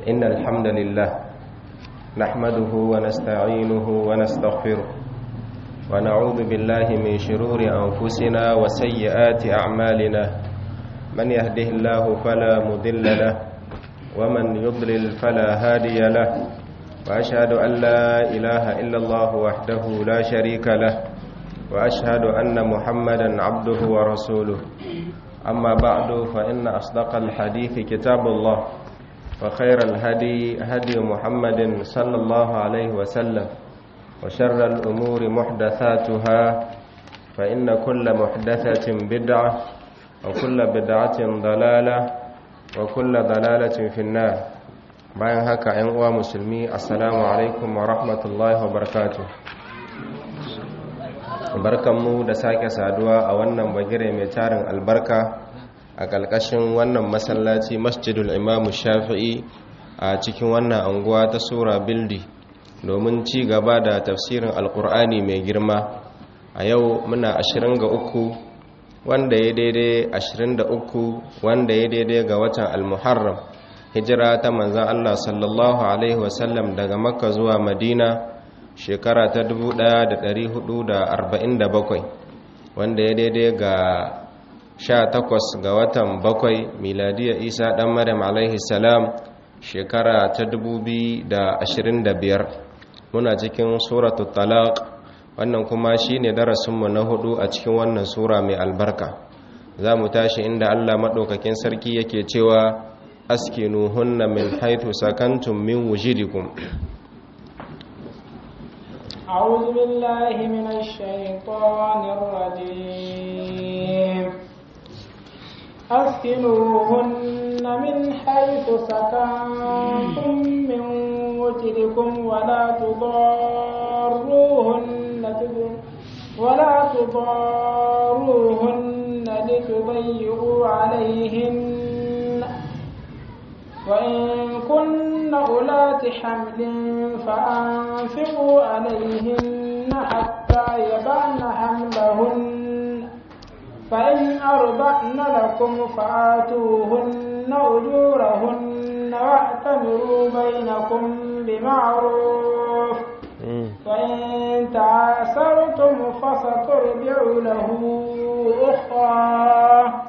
إن الحمد لله نحمده ونستعينه ونستغفره ونعوذ بالله من شرور أنفسنا وسيئات أعمالنا من يهده الله فلا مضل له ومن يضلل فلا هادي له وأشهد أن لا إله إلا الله وحده لا شريك له وأشهد أن محمدا عبده ورسوله أما بعد فإن أصدق الحديث كتاب الله وخير الهدي هدي محمد صلى الله عليه وسلم وشر الأمور محدثاتها فإن كل محدثة بدعة وكل بدعة ضلالة وكل ضلالة في النار bayan haka ‘yan uwa musulmi assalamu alaikum wa rahmatullahi wa barakatuh barkanmu da sake saduwa a wannan bagire mai tarin albarka a ƙalƙashin wannan masallaci masjidul imamu shafi'i a cikin wannan anguwa ta sura bildi domin ci gaba da tafsirin alƙur'ani mai girma a yau muna 23 wanda ya daidai 23 wanda ya daidai ga watan almuharram hijira ta manzan Allah sallallahu Alaihi wasallam daga makka zuwa madina shekara ta 1447 wanda ya daidai ga 18 ga watan bakwai miladiyar isa dan maryam alaihi salam shekara ta 2025 muna cikin suratul talaq wannan kuma shine darasinmu na hudu a cikin wannan sura mai albarka za mu tashi inda allah maɗaukakin sarki yake cewa askinuhunna min haithu sakantum min wujidikum أعوذ بالله من الشيطان الرجيم أسكنوهن من حيث سكنتم من وجدكم ولا تضاروهن ولا تضاروهن لتضيقوا عليهن وإن كن أولات حمل فأنفقوا عليهن حتى يبعن حملهن فإن أرضعن لكم فآتوهن أجورهن واعتمروا بينكم بمعروف فإن تعاسرتم فسترجع له أخرى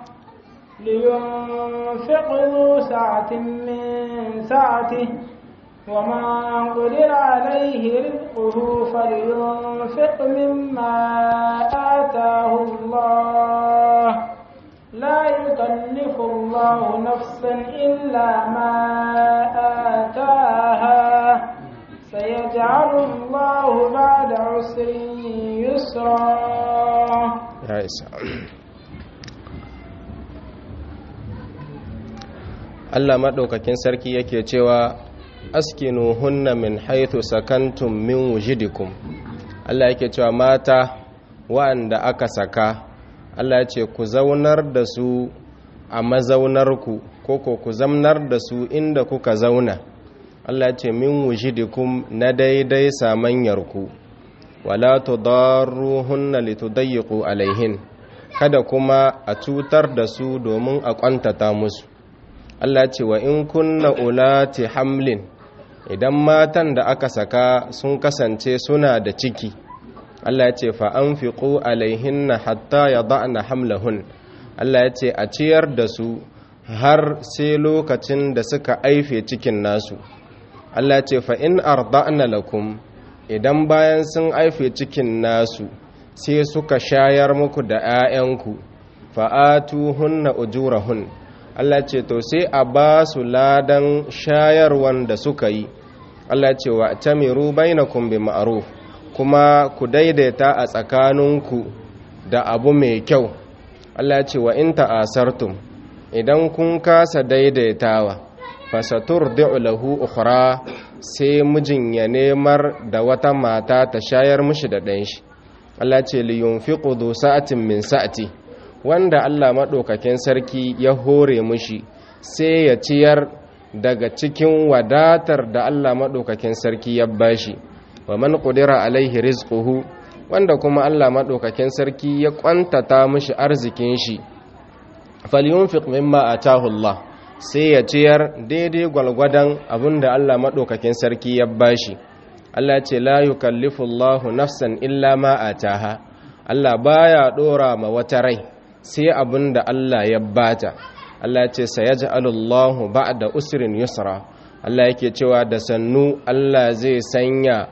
لينفق ذو سعة من سعته وما قدر عليه رزقه فلينفق مما آتاه الله لا يكلف الله نفسا إلا ما آتاها سيجعل الله بعد عسر يسرا يا إسحاق Allah maɗaukakin sarki yake cewa askinu hunna min haithu sakantum min wujidikum Allah yake cewa mata wa'anda aka saka Allah ya ce ku zaunar da su a mazaunarku ko ko ku zamnar da su inda kuka zauna Allah ya ce min wujidikum na daidai samanyarku wala tudarruhunna litudayyiqu alaihin kada kuma a cutar da su domin a kwantata musu Allah ce wa in kunna ulati hamlin idan matan da aka saka sun kasance suna da ciki Allah ya ce fa anfiqu alaihinna hatta yada'na hamlahun Allah ya ce a ciyar da su har sai lokacin da suka aife cikin nasu Allah ya ce fa in arda'na lakum idan bayan sun aife cikin nasu sai suka shayar muku da 'ya'yanku fa'atuhunna ujurahun Allah ce to sai a ba su ladan shayarwan da suka yi Allah ce wa tamiru bainakum bi ma'ruf kuma ku daidaita a tsakaninku da abu mai kyau Allah ce wa in ta'asartum idan kun kasa daidaitawa fasaturdi'u lahu ukhra sai mijin ya nemar da wata mata ta shayar mishi da ɗan shi Allah ce li yunfiqu du sa'atin min sa'ati wanda Allah maɗaukakin sarki ya hore mushi sai ya ciyar daga cikin wadatar da Allah maɗaukakin sarki ya bashi wa man qudira alaihi rizquhu wanda kuma Allah maɗaukakin sarki ya kwantata mushi arzikin shi falyunfiq mimma atahu Allah sai ya ciyar daidai gwalgwadon abinda Allah maɗaukakin sarki ya bashi Allah ce la yukallifu Allahu nafsan illa ma ataha Allah baya dora ma wata rai sai abinda Allah ya bata Allah ce sayaj'alullahu ba'da usrin yusra Allah yake cewa da sannu Allah zai sanya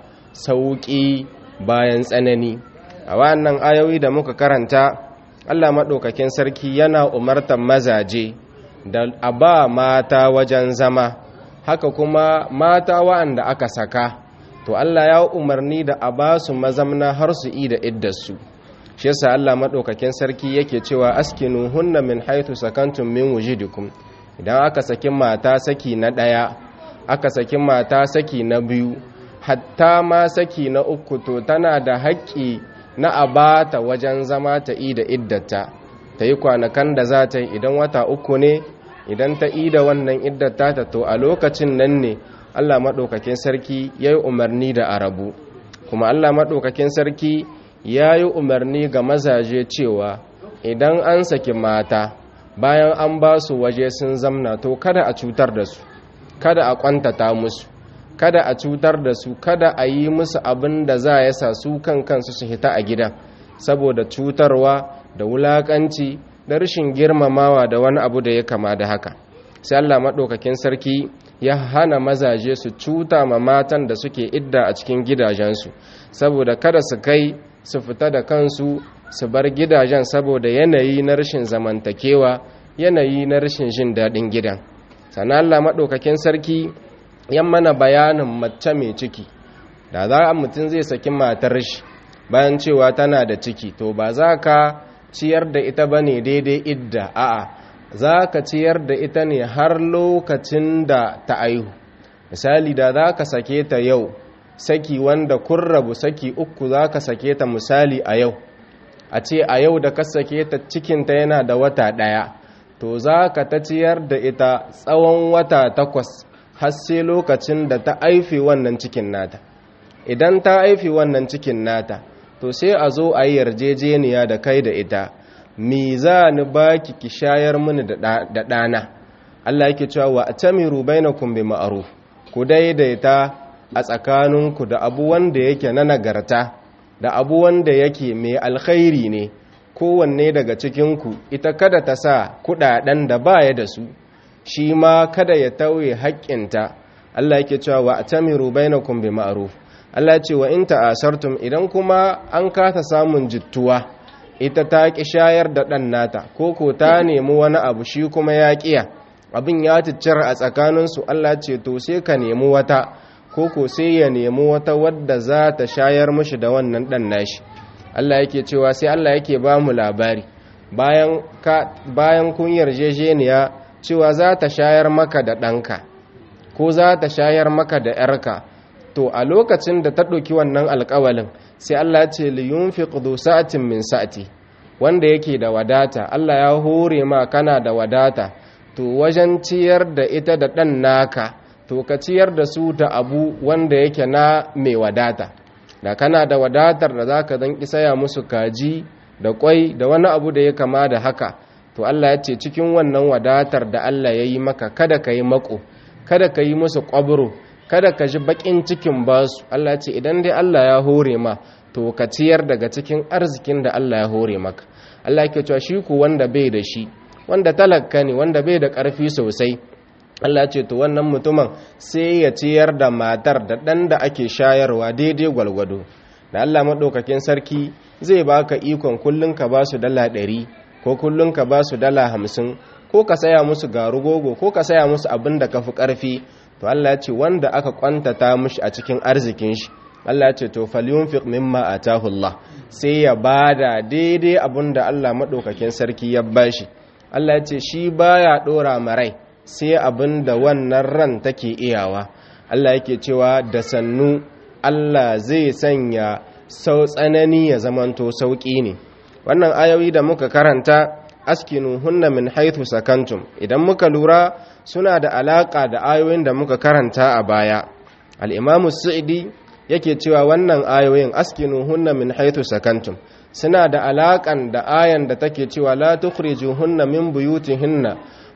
sauki bayan tsanani a wannan ayoyi da muka karanta Allah maɗaukakin sarki yana umartar mazaje da a ba mata wajen zama haka kuma mata wa'anda aka saka to Allah ya umarni da a ba su mazamna har su yi da iddarsu shi yasa Allah maɗaukakin sarki yake cewa askinu hunna min haitu sakantum min wujidikum idan aka saki mata saki na ɗaya aka saki mata saki na biyu hatta ma saki na uku to tana da haƙƙi na a ba ta wajen zama ta yi da iddata ta yi kwanakan da za ta yi idan wata uku ne idan ta yi da wannan iddata ta to a lokacin nan ne allah maɗaukakin sarki ya yi umarni da arabu kuma allah maɗaukakin sarki ya yi umarni ga mazaje cewa idan an saki mata bayan an ba su waje sun zamna to kada a cutar da su kada a kwantata musu kada a cutar da su kada a yi musu abin da za ya sa su kan kansu su hita a gidan saboda cutarwa da wulakanci da rashin girmamawa da wani abu da ya kama da haka sai Allah maɗaukakin sarki ya hana mazaje su cuta ma matan da suke idda a cikin gidajensu saboda kada su kai su fita da kansu su bar gidajen saboda yanayi na rashin zamantakewa yanayi na rashin jin daɗin gidan sannan Allah maɗaukakin sarki yan mana bayanin mace mai ciki da za a mutum zai saki matar shi bayan cewa tana da ciki to ba za ka ciyar da ita ba ne daidai idda a'a za ka ciyar da ita ne har lokacin da ta aihu misali da za ka sake ta yau saki wanda kun rabu saki uku za ka sake ta misali a yau a ce a yau da ka sake ta cikinta yana da wata ɗaya to za ka ta ciyar da ita tsawon wata takwas har sai lokacin da ta aifi wannan cikin nata idan ta aifi wannan cikin nata to sai a zo a yi yarjejeniya da kai da ita mi za ni baki ki shayar mini da ɗana Allah yake cewa wa atamiru bainakum bi ma'ruf ku daidaita a tsakaninku da abu wanda yake na nagarta da abu wanda yake mai alkhairi ne kowanne daga cikinku ita kada ta sa kudaden da baya da su shi ma kada ya tauye haƙƙinta Allah yake cewa wa atamiru bainakum bi ma'ruf Allah ce wa in ta'asartum idan kuma an kasa samun jittuwa ita ta ki shayar da ɗan nata ko ko ta nemi wani abu shi kuma ya ƙiya abin ya ciccira a tsakaninsu Allah ce to sai ka nemi wata ko ko sai ya nemi wata wadda za ta shayar mishi da wannan ɗan nashi Allah yake cewa sai Allah yake ba mu labari bayan ka bayan kun yarjejeniya cewa za ta shayar maka da ɗanka ko za ta shayar maka da ‘yarka to a lokacin da ta ɗauki wannan alƙawalin sai Allah ce liyun fi sa'atin min sa'ati wanda yake da wadata Allah ya hore ma kana da wadata to wajen ciyar da ita da ɗan naka to ka ciyar da su da abu wanda yake na mai wadata da kana da wadatar da za ka zan isaya musu kaji da kwai da wani abu da ya kama da haka to Allah ya ce cikin wannan wadatar da Allah ya yi maka kada ka yi mako kada ka yi musu ƙwabro kada ka ji baƙin cikin basu Allah ya ce idan dai Allah ya hore ma to ka ciyar daga cikin arzikin da Allah ya hore maka Allah yake cewa shi ku wanda bai da shi wanda talaka ne wanda bai da ƙarfi sosai Allah ce to wannan mutumin sai ya ciyar da matar da ɗan da ake shayarwa daidai gwalgwado da Allah maɗaukakin sarki zai baka ikon kullum ka ba su dala ɗari ko kullum ka ba su dala hamsin ko ka saya musu garugogo ko ka saya musu abin da ka fi ƙarfi to Allah ce wanda aka kwantata mishi a cikin arzikin shi Allah ce to falyunfiq mimma atahu Allah sai ya bada daidai abin da Allah maɗaukakin sarki ya bashi Allah ce shi baya ɗora marai sai abin da wannan ran take iyawa Allah yake cewa da sannu Allah zai sanya sau tsanani ya zamanto sauƙi ne wannan ayoyi da muka karanta askinu hunna min haithu sakantum idan muka lura suna da alaƙa da ayoyin da muka karanta a baya al-imamu sa'idi yake cewa wannan ayoyin askinu hunna min haithu sakantum suna da alaƙan da ayan da take cewa la tukhrijuhunna min buyutihinna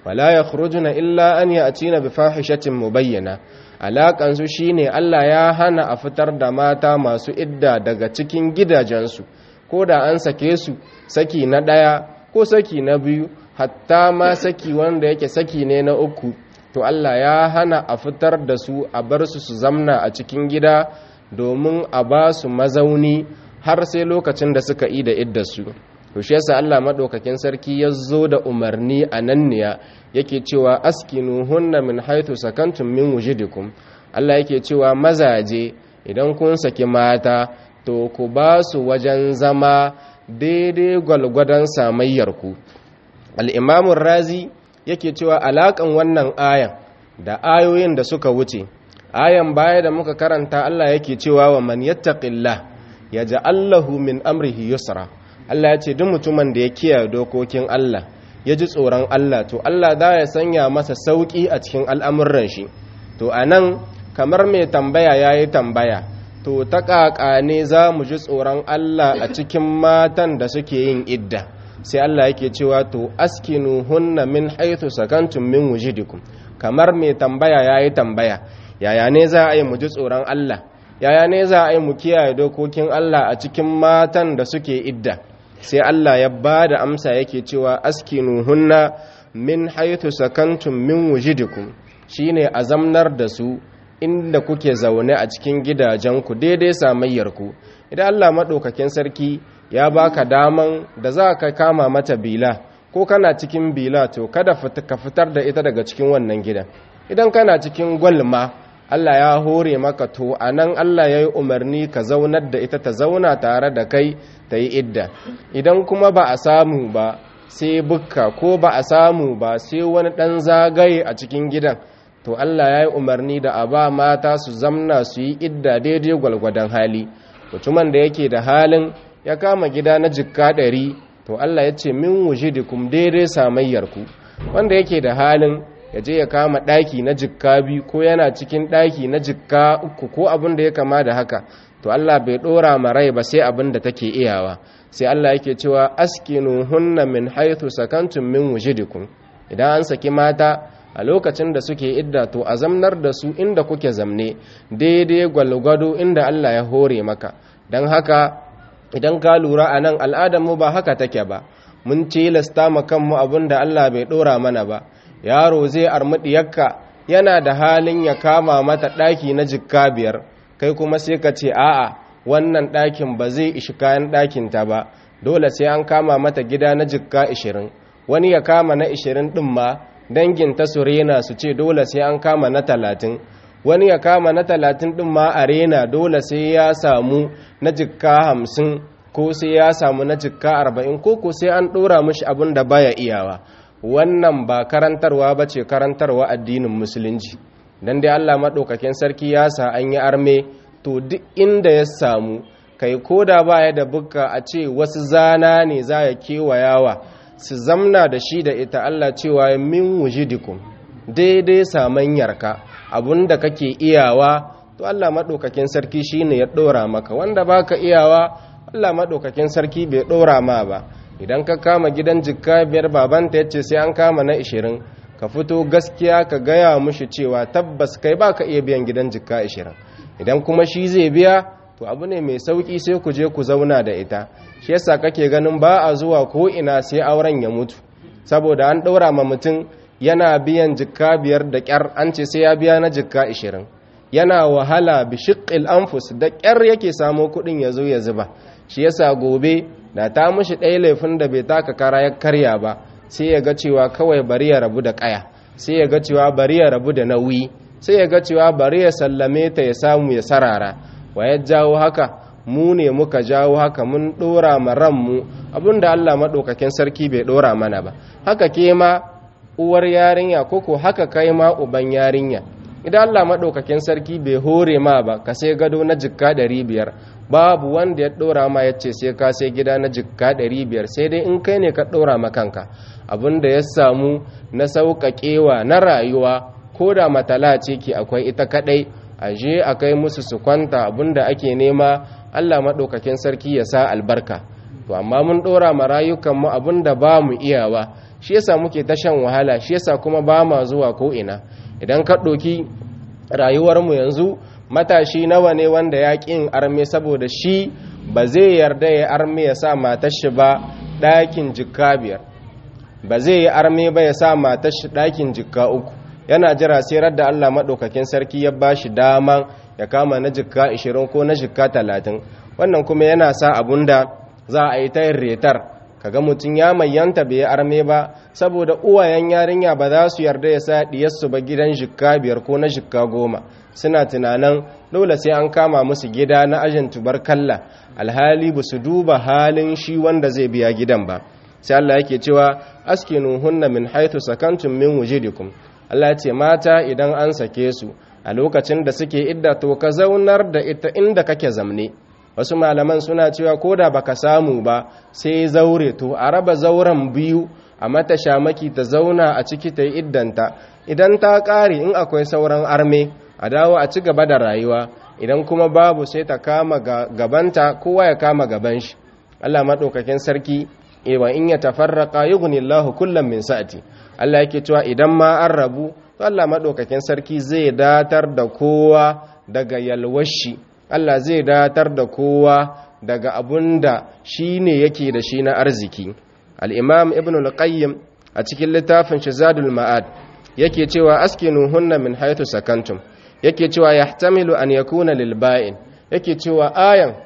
wala yakhrujuna illa an ya'tina bi fahishatin mubayyana alakan su shine Allah ya hana a fitar da mata masu idda daga cikin gidajensu ko da an sake su saki na daya ko saki na biyu hatta ma saki wanda yake saki ne na uku to Allah ya hana a fitar da su a bar su su zamna a cikin gida domin a ba su mazauni har sai lokacin da suka yi da iddarsu to shi yasa Allah madaukakin sarki ya zo da umarni a nan ne yake cewa askinu hunna min haythu sakantum min wujidikum Allah yake cewa mazaje idan kun saki mata to ku ba su wajen zama daidai gwalgwadon samayyarku al-imamu razi yake cewa alakan wannan ayan da ayoyin da suka wuce ayan baya da muka karanta Allah yake cewa wa man yattaqillah yaj'al lahu min amrihi yusra Allah ya ce duk mutumin da ya kiyaye dokokin Allah ya ji tsoron Allah to Allah za ya sanya masa sauki a cikin al'amuran shi to anan kamar mai tambaya yayi tambaya to ta ƙaƙa ne za mu ji tsoron Allah a cikin matan da suke yin idda sai Allah yake cewa to askinu hunna min haythu sakantum min wujidikum kamar mai tambaya yayi tambaya yaya ne za a yi mu ji tsoron Allah yaya ne za a yi mu kiyaye dokokin Allah a cikin matan da suke idda sai Allah ya ba da amsa yake cewa askinu hunna min haythu sakantum min wujidikum shine azamnar da su inda kuke zaune a cikin gidajenku daidai samayyarku idan Allah maɗaukakin sarki ya baka daman da za ka kama mata bila ko kana cikin bila to kada ka fitar da ita daga cikin wannan gidan idan kana cikin gwalma Allah ya hore maka to a nan Allah ya yi umarni ka zaunar da ita ta zauna tare da kai ta yi idda idan kuma ba a samu ba sai bukka ko ba a samu ba sai wani ɗan zagaye a cikin gidan to Allah ya yi umarni da a ba mata su zamna su yi idda daidai gwalgwadon hali mutumin da yake da halin ya kama gida na jikka ɗari to Allah ya ce min wujidikum daidai samayyarku wanda yake da halin ya je ya kama ɗaki na jikka biyu ko yana cikin ɗaki na jikka uku ko abin da ya kama da haka to Allah bai ɗora ma rai ba sai abin da take iyawa sai Allah yake cewa askinu hunna min haythu sakantum min wujidikum idan an saki mata a lokacin da suke idda to a zamnar da su inda kuke zamne daidai gwalgwado inda Allah ya hore maka don haka idan ka lura a nan al'adarmu ba haka take ba mun tilasta ma kanmu abin da Allah bai ɗora mana ba yaro zai armuɗiyarka yana da halin ya kama mata ɗaki na jikka biyar kai kuma sai ka ce a'a wannan ɗakin ba zai ishi kayan ɗakinta ba dole sai an kama mata gida na jikka ishirin wani ya kama na ishirin ɗin ma danginta su rena su ce dole sai an kama na talatin wani ya kama na talatin ɗin ma a rena dole sai ya samu na jikka hamsin ko sai ya samu na jikka arba'in ko ko sai an ɗora mashi abin da baya iyawa wannan ba karantarwa ba ce karantarwa addinin musulunci don dai allah maɗaukakin sarki ya sa an yi arme to duk inda ya samu kai ko da baya da bukka a ce wasu zana ne za ya kewayawa su zamna da shi da ita Allah cewa min wujidikum daidai samanyarka abinda kake iyawa to Allah madaukakin sarki shine ya dora maka wanda baka iyawa Allah madaukakin sarki bai dora ma ba idan ka kama gidan jikka biyar babanta yace sai an kama na 20 ka fito gaskiya ka gaya mushi cewa tabbas kai baka iya biyan gidan jikka 20 idan kuma shi zai biya to abu ne mai sauki sai ku je ku zauna da ita shi yasa kake ganin ba a zuwa ko ina sai auren ya mutu saboda an ɗaura ma mutum yana biyan jikka biyar da ƙyar an ce sai ya biya na jikka ishirin yana wahala bi shiqqil anfus da ƙyar yake samo kuɗin ya zo ya zuba shi yasa gobe da ta mushi ɗaya laifin da bai taka kara ya karya ba sai ya ga cewa kawai bari ya rabu da ƙaya sai ya ga cewa bari ya rabu da nauyi sai ya ga cewa bari ya sallame ta ya samu ya sarara wa ya jawo haka mu ne muka jawo haka mun ɗora ma ranmu abinda Allah maɗaukakin sarki bai ɗora mana ba haka ke ma uwar yarinya koko haka kai ma uban yarinya idan Allah maɗaukakin sarki bai hore ma ba ka sai gado na jikka ɗari biyar babu wanda ya ɗora ma ya ce sai ka sai gida na jikka ɗari biyar sai dai in kai ne ka ɗora ma kanka abinda ya samu na sauƙaƙewa na rayuwa ko da matala ce ke akwai ita kaɗai aje a kai musu su kwanta abinda ake nema Allah maɗaukakin sarki ya sa albarka to amma mun ɗora ma rayukanmu abinda ba mu iyawa shi yasa muke ta shan wahala shi yasa kuma ba ma zuwa ko ina idan ka ɗoki rayuwarmu yanzu matashi nawa ne wanda ya ƙin arme saboda shi ba zai yarda ya arme ya sa matar shi ba ɗakin jikka biyar ba zai yi arme ba ya sa matar shi ɗakin jikka uku yana jira sai radda Allah maɗaukakin sarki ya ba shi daman ya kama na jikka 20 ko na jikka 30 wannan kuma yana sa abun da za a yi ta yin retar kaga mutum ya mayyanta bai yi arme ba saboda uwayen yarinya ba za su yarda ya sa diyarsu ba gidan jikka biyar ko na jikka goma suna tunanin dole sai an kama musu gida na ajin tubarkalla alhali ba su duba halin shi wanda zai biya gidan ba sai Allah yake cewa askinu hunna min haythu sakantum min wujidikum Allah ya ce mata idan an sake su a lokacin da suke idda to ka zaunar da ita inda kake zamne wasu malaman suna cewa ko da baka samu ba sai zaure to a raba zauren biyu a mata shamaki ta zauna a ciki ta yi iddanta idan ta ƙare in akwai sauran arme a dawo a ci gaba da rayuwa idan kuma babu sai ta kama gabanta kowa ya kama gaban shi Allah maɗaukakin sarki ewa in ya tafarraka yughnillahu kullum min sa'ati Allah yake cewa idan ma an rabu to Allah maɗaukakin sarki zai datar da kowa daga yalwashi Allah zai datar da kowa daga abun da shi ne yake da shi na arziki al'imam ibn al-qayyim a cikin littafin shizadul ma'ad yake cewa askinu hunna min haitu sakantum yake cewa ya tamilu an yakuna lilba'in yake cewa ayan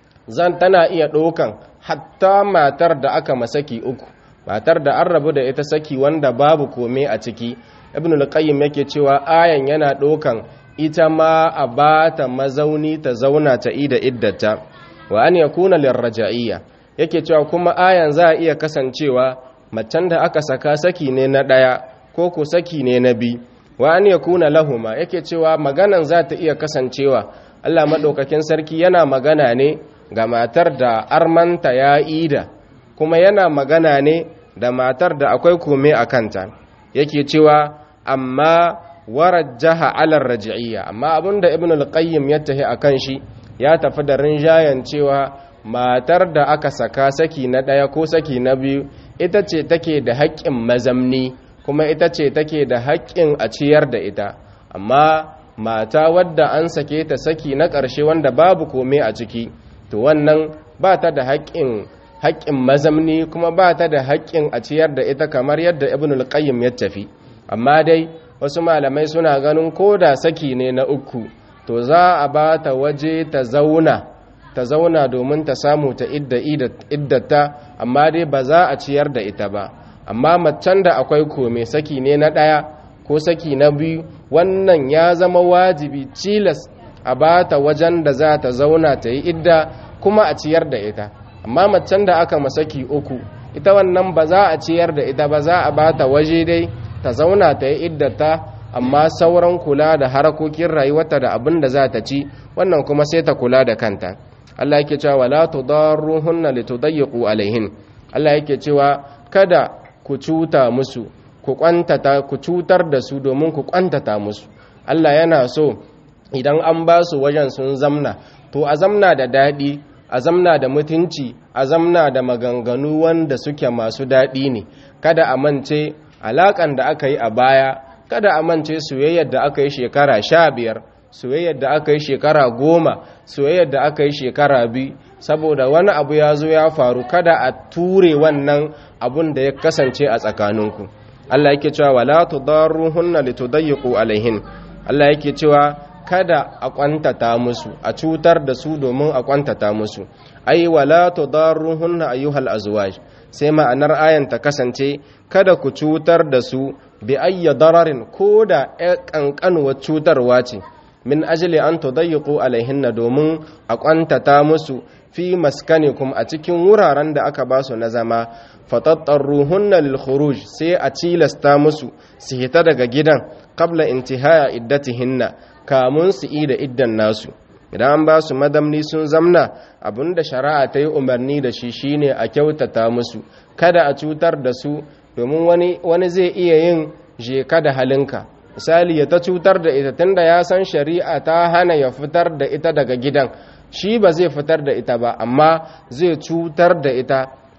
zan tana iya ɗaukan hatta matar da aka masaki uku matar da an rabu da ita saki wanda babu kome a ciki ibn al-qayyim yake cewa ayan yana ɗaukan ita ma a ba ta mazauni ta zauna ta ida iddata wa an yakuna lirraja'iyya yake cewa kuma ayan za a iya kasancewa macen da aka saka saki ne na ɗaya ko ko saki ne na bi wa an yakuna lahuma yake cewa maganan za ta iya kasancewa Allah madaukakin sarki yana magana ne ga matar da armanta ya ida kuma yana magana ne da matar da akwai kome a kanta yake cewa amma warajjaha alar raji'iyya amma abinda ibn al-qayyim ya tahi akan shi ya tafi da rinjayen cewa matar da aka saka saki na ɗaya ko saki na biyu ita ce take da haƙƙin mazamni kuma ita ce take da haƙƙin a ciyar da ita amma mata wadda an sake ta saki na ƙarshe wanda babu kome a ciki to wannan ba ta da haƙƙin haƙƙin mazamni kuma ba ta da haƙƙin a ciyar da ita kamar yadda ibn al-qayyim ya tafi amma dai wasu malamai suna ganin ko da saki ne na uku to za a ba ta waje ta zauna ta zauna domin ta samu ta iddata amma dai ba za a ciyar da ita ba amma macen da akwai kome saki ne na ɗaya ko saki na biyu wannan ya zama wajibi cilas a ba ta wajen da za ta zauna ta yi idda kuma a ciyar da ita amma macen da aka masaki uku ita wannan ba za a ciyar da ita ba za a ba ta waje dai ta zauna ta yi iddata amma sauran kula da harakokin rayuwarta da abin da za ta ci wannan kuma sai ta kula da kanta Allah yake cewa wala tudarruhunna litudayyiqu alaihin Allah yake cewa kada ku cuta musu ku kwantata ku cutar da su domin ku kwantata musu Allah yana so idan an ba su wajen sun zamna to a zamna da daɗi a zamna da mutunci a zamna da maganganu wanda suke masu daɗi ne kada a mance alaƙan da aka yi a baya kada a mance soyayyar da aka yi shekara sha biyar soyayyar da aka yi shekara goma soyayyar da aka yi shekara biyu saboda wani abu ya zo ya faru kada a ture wannan abun da ya kasance a tsakaninku Allah yake cewa wala tudarruhunna litudayyiqu alaihin Allah yake cewa kada a kwantata musu a cutar da su domin a kwantata musu ai wala tudarruhunna ayyuhal azwaj sai ma'anar ayan ta kasance kada ku cutar da su bi ayya dararin ko da ƙanƙanuwar cutarwa ce min ajili an tudayyiqu alaihinna domin a kwantata musu fi maskanikum a cikin wuraren da aka ba su na zama fatattaruhunna lil khuruj sai a cilasta musu su hita daga gidan qabla intihaya iddatihinna kamun su ida iddan nasu idan an ba su madamni sun zamna abinda shari'a ta yi umarni da shi shine a kyautata musu kada a cutar da su domin wani wani zai iya yin jeka da halinka misali ya ta cutar da ita tunda ya san shari'a ta hana ya fitar da ita daga gidan shi ba zai fitar da ita ba amma zai cutar da ita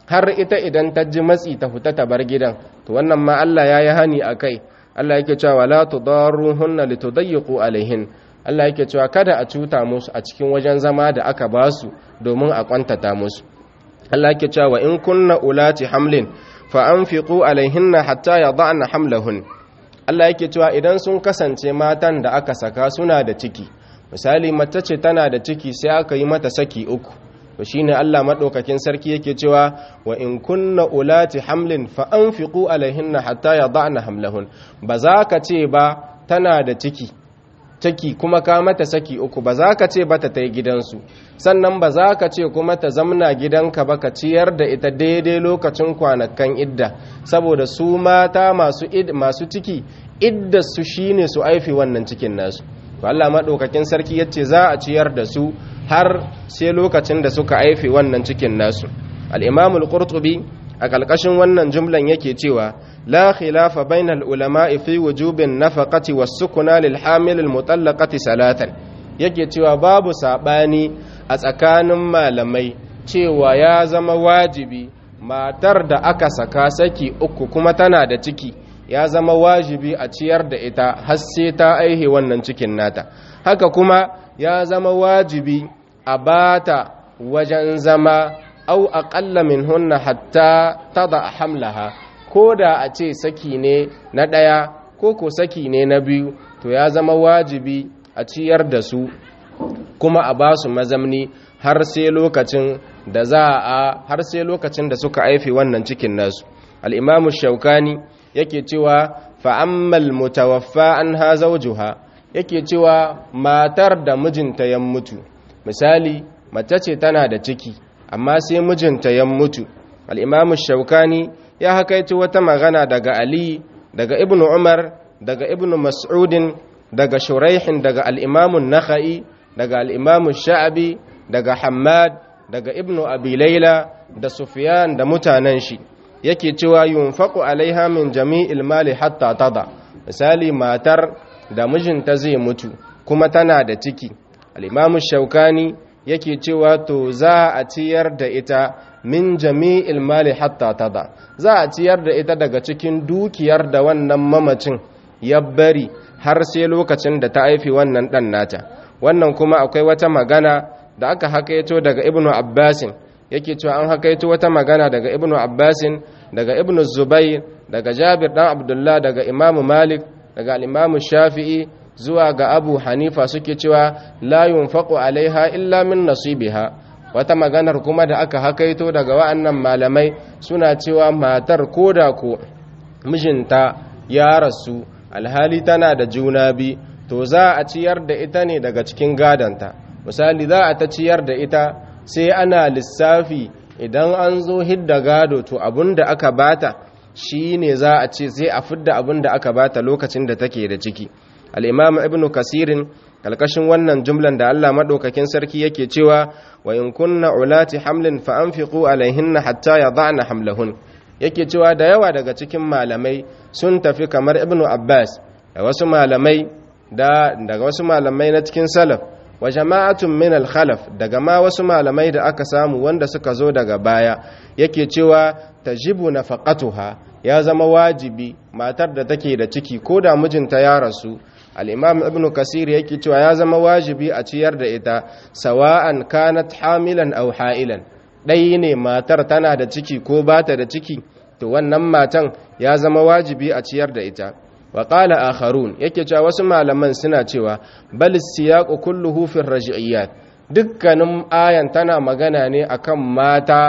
har ita idan ta ji matsi ta fita ta bar gidan to wannan ma Allah ya yi hani a kai Allah yake cewa la tudarruhunna litudayyiqu alaihin Allah yake cewa kada a cuta musu a cikin wajen zama da aka ba su domin a kwantata musu Allah yake cewa in kunna ulati hamlin fa anfiqu alaihinna hatta yada'na hamlahun Allah yake cewa idan sun kasance matan da aka saka suna da ciki misali mace ce tana da ciki sai aka yi mata saki uku to shine Allah madaukakin sarki yake cewa wa in kunna ulati hamlin fa anfiqu alaihinna hatta yada'na hamlahun ba za ka ce ba tana da ciki ciki kuma ka mata saki uku ba za ka ce ba ta tai gidansu sannan ba za ka ce kuma ta zamna gidanka ba ka ciyar da ita daidai lokacin kwanakan idda saboda su mata masu masu ciki idda su shine su aifi wannan cikin nasu to Allah madaukakin sarki yace za a ciyar da su har sai lokacin da suka aife wannan cikin nasu al-imam al-qurtubi a kalkashin wannan jumlan yake cewa la khilafa bainal ulama'i fi wujubin nafaqati was-sukuna lil hamil al-mutallaqati salatan yake cewa babu sabani a tsakanin malamai cewa ya zama wajibi matar da aka saka saki uku kuma tana da ciki ya zama wajibi a ciyar da ita har sai ta aihe wannan cikin nata haka kuma ya zama wajibi a bata wajen zama au aƙalla min hunna hatta tada hamlaha ko da a ce saki ne na ɗaya ko ko saki ne na biyu to ya zama wajibi a ciyar da su kuma a ba su mazamni har sai lokacin da za a har sai lokacin da suka aife wannan cikin nasu al-imamu shaukani yake cewa fa'ammal mutawaffa an ha zaujuha yake cewa matar da mijinta ya mutu misali mace ce tana da ciki amma sai mijinta ya mutu al'imamu shaukani ya hakaito wata magana daga ali daga ibnu umar daga ibnu mas'udin daga shuraihin daga al'imamun nakha'i daga al'imamun sha'abi daga hamad daga ibnu abi laila da sufyan da mutanen shi yake cewa yunfaqu alaiha min jami'il mali hatta tada misali matar da mijinta zai mutu kuma tana da ciki al-imam shaukani yake cewa to za a ciyar da ita min jami'il mali hatta tada za a ciyar da ita daga cikin dukiyar da wannan mamacin ya bari har sai lokacin da ta haifi wannan dan nata wannan kuma akwai wata magana da aka hakaito daga ibnu abbasin yake cewa an hakaito wata magana daga ibnu abbasin daga ibnu zubair daga jabir dan abdullah daga imamu malik daga al-imamu shafi'i zuwa ga abu hanifa suke cewa la yunfaqu alaiha illa min nasibiha wata maganar kuma da aka hakaito daga wa'annan malamai suna cewa matar koda ko mijinta ya rasu alhali tana da juna bi to za a ciyar da ita ne daga cikin gadanta misali za a ta ciyar da ita sai ana lissafi idan an zo hidda gado to abin da aka bata shi ne za a ce sai a fidda abin da aka bata lokacin da take da ciki al'imam ibn kasirin kalkashin wannan jumlan da allah maɗaukakin sarki yake cewa wa in kunna ulati hamlin fa anfiqu alaihinna hatta yada'na hamlahun yake cewa da yawa daga cikin malamai sun tafi kamar ibn abbas da wasu malamai da daga wasu malamai na cikin salaf wa jama'atun min al-khalaf daga ma wasu malamai da aka samu wanda suka zo daga baya yake cewa tajibu nafaqatuha ya zama wajibi matar da take da ciki ko da mijinta ya rasu al-imam ibn kasir yake cewa ya zama wajibi a ciyar da ita sawa'an kanat hamilan aw ha'ilan dai ne matar tana da ciki ko bata da ciki to wannan matan ya zama wajibi a ciyar da ita wa qala akharun yake cewa wasu malaman suna cewa bal siyaqu kulluhu fi raj'iyat dukkanin ayan tana magana ne akan mata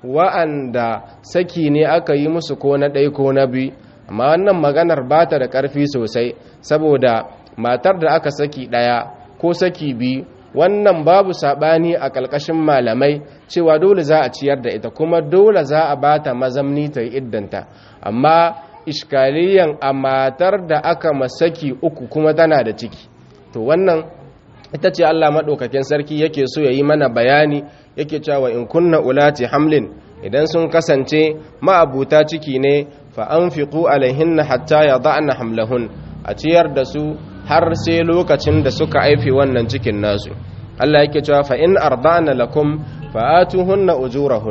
wa'anda saki ne aka yi musu ko na ɗai ko na biyu amma wannan maganar ba ta da ƙarfi sosai saboda matar da aka saki ɗaya ko saki biyu wannan babu saɓani a ƙalƙashin malamai cewa dole za a ciyar da ita kuma dole za a ba ta mazamni ta yi iddanta amma iskaliyan a matar da aka masaki uku kuma tana da ciki to wannan ita ce Allah maɗaukakin sarki yake so ya yi mana bayani yake cewa in kunna ulati hamlin idan sun kasance ma'abuta ciki ne fa an fiƙu alaihinna hatta ya da'ana hamlahun a ciyar da su har sai lokacin da suka aifi wannan cikin nasu Allah yake cewa fa in arda'na lakum fa atuhunna ujurahun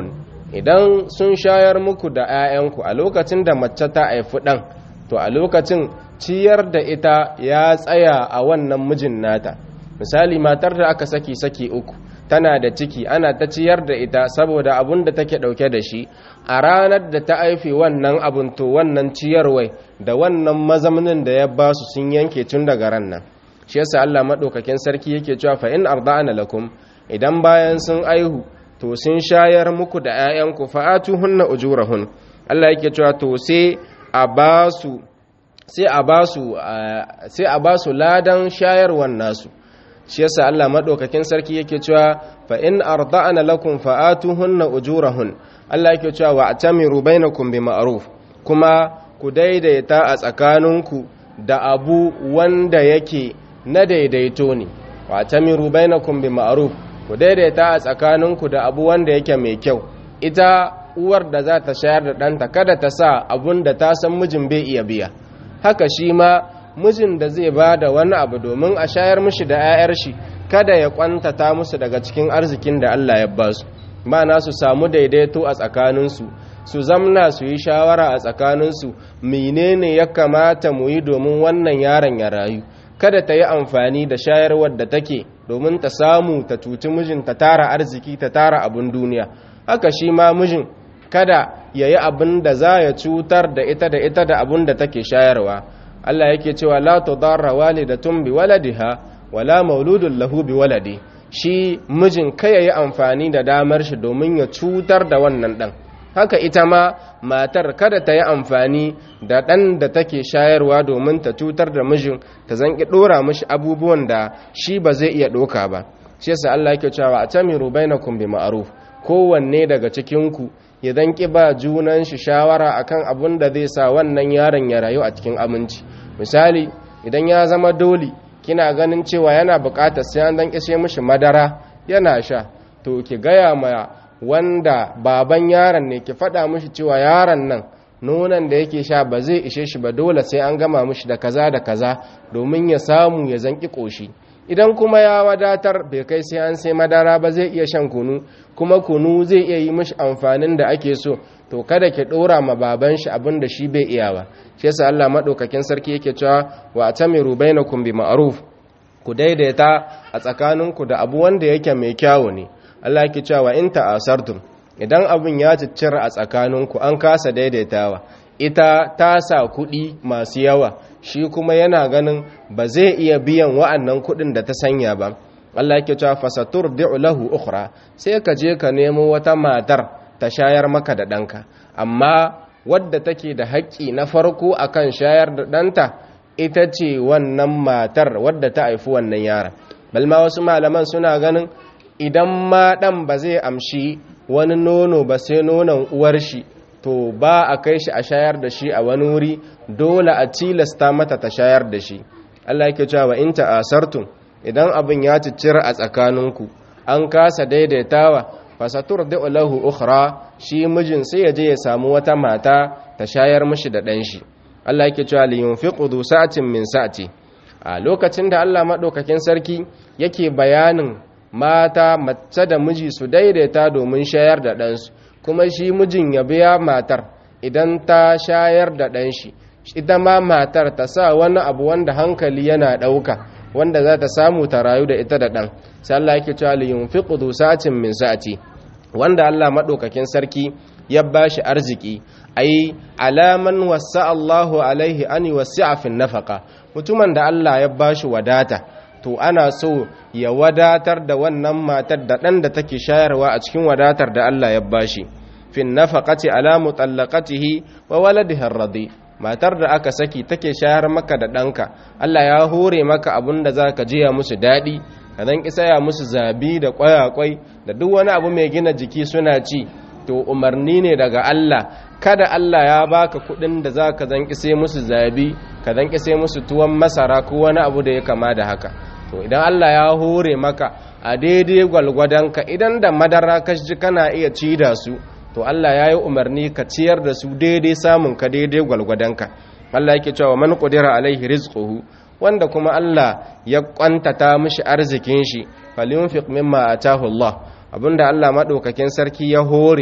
idan sun shayar muku da 'ya'yanku a lokacin da mace ta haifi ɗan to a lokacin ciyar da ita ya tsaya a wannan mijin nata misali matar da aka saki saki uku tana da ciki ana ta ciyar da ita saboda abun da take ɗauke da shi a ranar da ta haifi wannan abun to wannan ciyarwai da wannan mazamnin da ya ba su sun yanke tun daga ran nan shi yasa Allah maɗaukakin sarki yake cewa fa in arda'ana lakum idan bayan sun aihu to sun shayar muku da 'ya'yanku fa'atuhunna ujurahun Allah yake cewa to sai a ba su sai a ba su sai a ba su ladan shayarwan nasu shi yasa Allah madaukakin sarki yake cewa fa in arda'ana lakum fa'atuhunna ujurahun Allah yake cewa wa atamiru bainakum bima'ruf kuma ku daidaita a tsakaninku da abu wanda yake na daidaito ne wa atamiru bainakum bima'ruf ku daidaita a tsakaninku da abu wanda yake mai kyau ita uwar da za ta shayar da ɗanta kada ta sa abun da ta san mijin bai iya biya haka shi ma mijin da zai ba da wani abu domin a shayar mishi da 'ya'yar shi kada ya kwantata musu daga cikin arzikin da Allah ya ba su na su samu daidaito a tsakaninsu su zamna su yi shawara a tsakaninsu menene ya kamata mu yi domin wannan yaron ya rayu kada ta yi amfani da shayarwar da take domin ta samu ta cuci mijin ta tara arziki ta tara abin duniya haka shi ma mijin kada ya yi abin da za ya cutar da ita da ita da abin da take shayarwa Allah yake cewa la tudarra walidatun bi waladiha wala mauludun lahu bi waladi shi mijin kai ya yi amfani da damar shi domin ya cutar da wannan dan haka ita ma matar kada ta yi amfani da ɗan da take shayarwa domin ta cutar da mijin ta zanki ɗora mishi abubuwan da shi ba zai iya ɗoka ba shi yasa Allah yake cewa atamiru bainakum bi ma'ruf kowanne daga cikin ku ya zanki ba junan shi shawara akan abun da zai sa wannan yaron ya rayu a cikin aminci misali idan ya zama doli kina ganin cewa yana buƙatar sai an dan kishe mishi madara yana sha to ki gaya ma wanda baban yaron ne ki faɗa mishi cewa yaron nan nonon da yake sha ba zai ishe shi ba dole sai an gama mishi da kaza da kaza domin ya samu ya zanki ƙoshi idan kuma ya wadatar bai kai sai an sai madara ba zai iya shan kunu kuma kunu zai iya yi mishi amfanin da ake so to kada ki ɗora ma baban shi abin da shi bai iya ba shi yasa Allah madaukakin sarki yake cewa wa atamiru bainakum bi ma'ruf ku daidaita a tsakaninku da abu wanda yake mai kyawu ne Allah yake cewa in ta'asartum idan abun ya ciccira a tsakaninku an kasa daidaitawa ita ta sa kuɗi masu yawa shi kuma yana ganin ba zai iya biyan wa'annan kuɗin da ta sanya ba Allah yake cewa fasatur lahu ukhra sai ka je ka nemo wata matar ta shayar maka da ɗanka amma wadda take da haƙƙi na farko akan shayar da ɗanta ita ce wannan matar wadda ta haifi wannan yaron balma wasu malaman suna ganin idan ma ɗan ba zai amshi wani nono ba sai nonon uwar shi to ba a kai shi a shayar da shi a wani wuri dole a tilasta mata ta shayar da shi Allah yake cewa in ta'asartum idan abin ya ciccira a tsakaninku an kasa daidaitawa fasatur da lahu ukhra shi mijin sai ya je ya samu wata mata ta shayar mishi da ɗan shi Allah yake cewa li yunfiqu du sa'atin min sa'ati a lokacin da Allah madaukakin sarki yake bayanin mata mace da miji su daidaita domin shayar da ɗansu kuma shi mijin ya biya matar idan ta shayar da ɗan shi ita ma matar ta sa wani abu wanda hankali yana ɗauka wanda za ta samu ta rayu da ita da ɗan sai Allah yake cewa li yunfiqu du sa'atin min sa'ati wanda Allah madaukakin sarki ya bashi arziki ai alaman wasa Allahu alaihi an wasi'a fi nafaka mutumin da Allah ya bashi wadata to ana so ya wadatar da wannan matar da ɗan da take shayarwa a cikin wadatar da Allah ya bashi fi nafaqati ala mutallaqatihi wa waladihi ar-radi matar da aka saki take shayar maka da ɗanka Allah ya hore maka abun da zaka jiya musu daɗi ka dan kisaya musu zabi da kwayakwai da duk wani abu mai gina jiki suna ci to umarni ne daga Allah kada Allah ya baka kudin da za ka zanki sai musu zabi ka zanki sai musu tuwon masara ko wani abu da ya kama da haka to idan Allah ya hore maka a daidai gwalgwadonka idan da madara ka ji kana iya ci da su to Allah ya yi umarni ka ciyar da su daidai samun ka daidai gwalgwadonka Allah yake cewa man qudira alaihi rizquhu wanda kuma Allah ya kwantata mishi arzikin shi falyunfiq mimma atahu Allah abinda Allah madaukakin sarki ya hore